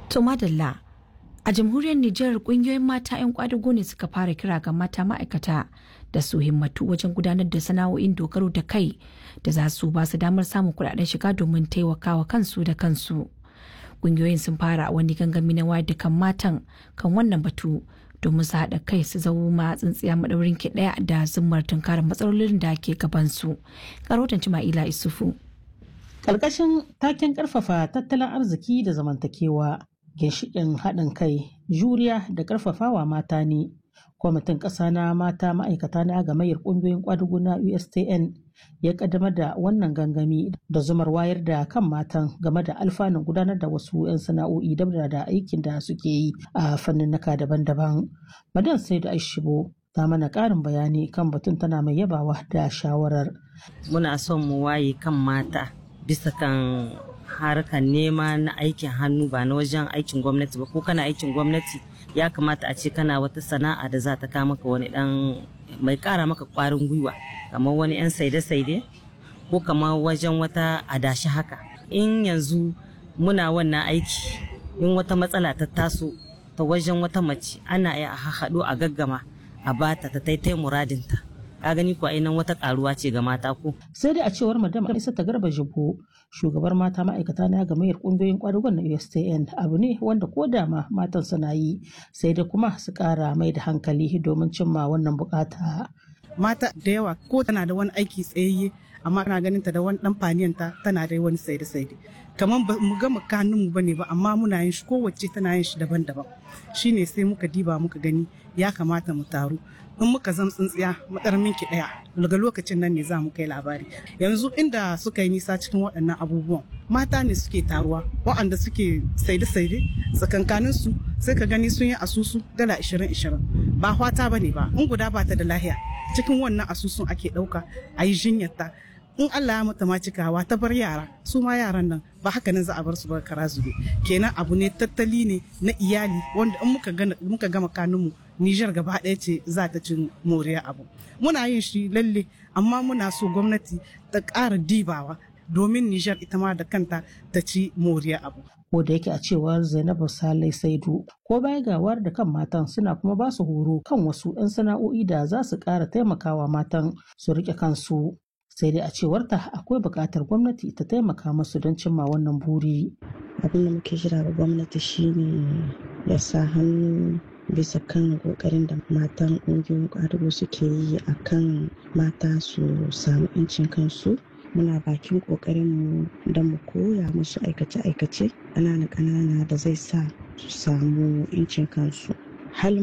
To madalla a jamhuriyar Nijar kungiyoyin mata 'yan kwadago ne suka fara kira ga mata ma'aikata da su himmatu wajen gudanar da sana'o'in dogaro da kai da za su ba su damar samun kudaden shiga domin taimakawa kansu da kansu. Kungiyoyin sun fara wani gangami na wayar da kan matan kan wannan batu domin su haɗa kai su zama tsintsiya maɗaurin ki ɗaya da zummar tunkarar matsalolin da ke gabansu. Karotan Ma'ila Isufu. Ƙarƙashin taken ƙarfafa tattalin arziki da zamantakewa ginshiƙin haɗin kai juriya da ƙarfafawa mata ne kwamitin ƙasa na mata ma'aikata na gamayyar ƙungiyoyin ƙwadugu na ustn ya ƙaddamar da wannan gangami da zumar wayar da kan matan game da alfanun gudanar da wasu 'yan sana'o'i dabda da aikin da suke yi a fanninnika daban-daban madan sai da aishibo ta mana ƙarin bayani kan batun tana mai yabawa da shawarar muna son mu waye kan mata bisa kan harkar nema na aikin hannu ba na wajen aikin gwamnati ba ko kana aikin gwamnati ya kamata a ce kana wata sana'a da za ta kawo maka wani dan mai kara maka kwarin gwiwa kamar wani yan saide-saide ko kamar wajen wata adashi haka in yanzu muna wannan aiki in wata matsala ta taso ta wajen wata mace ana iya haɗu a gaggama a bata ta taitai muradinta ka gani kuwa nan wata karuwa ce ga mata ko. sai dai a cewar madam isa ta garba jibo shugabar mata ma'aikata na gamayyar kungiyoyin kwadugon na ustn abu ne wanda ko da ma matan suna yi sai dai kuma su kara mai da hankali domin cimma wannan bukata. mata da yawa ko tana da wani aiki tsayayye amma ana ganin ta da wani dan faniyanta tana da wani saide saide kamar ba mu gama kanunmu ba ne ba amma muna yin shi kowace tana yin shi daban-daban shine sai muka diba muka gani ya kamata mu taru in muka zam tsintsiya matsarmin ki daya daga lokacin nan ne za mu kai labari yanzu inda suka yi nisa cikin waɗannan abubuwan mata ne suke taruwa waɗanda suke saide-saide tsakankanin su sai ka gani sun yi asusu dala 20-20 ba hwata ba ne ba in guda ba ta da lahiya cikin wannan asusun ake ɗauka a yi jinyarta in Allah ya mata ma cikawa ta bar yara su ma yaran nan ba haka nan za a bar su ba kara zube kenan abu ne tattali ne na iyali wanda in muka gana muka gama kanunmu Nijar gaba ɗaya ce za ta cin moriya abu muna yin shi lalle amma muna so gwamnati ta ƙara dibawa domin Nijar ita ma da kanta ta ci moriya abu ko da yake a cewar Zainabu Salai Saidu ko baya gawar da kan matan suna kuma ba su horo kan wasu 'yan sana'o'i da za su ƙara taimakawa matan su riƙe kansu sai dai a cewarta akwai buƙatar gwamnati ta taimaka musu don cimma wannan buri. abin da muke jira ga gwamnati shine ya sa hannu bisa kan kokarin da matan ƙungiyoyin ƙwadago suke yi a kan mata su samu 'yancin kansu muna bakin ƙoƙarinmu don mu koya musu aikace-aikace ƙanana-ƙanana da zai sa su samu 'yancin kansu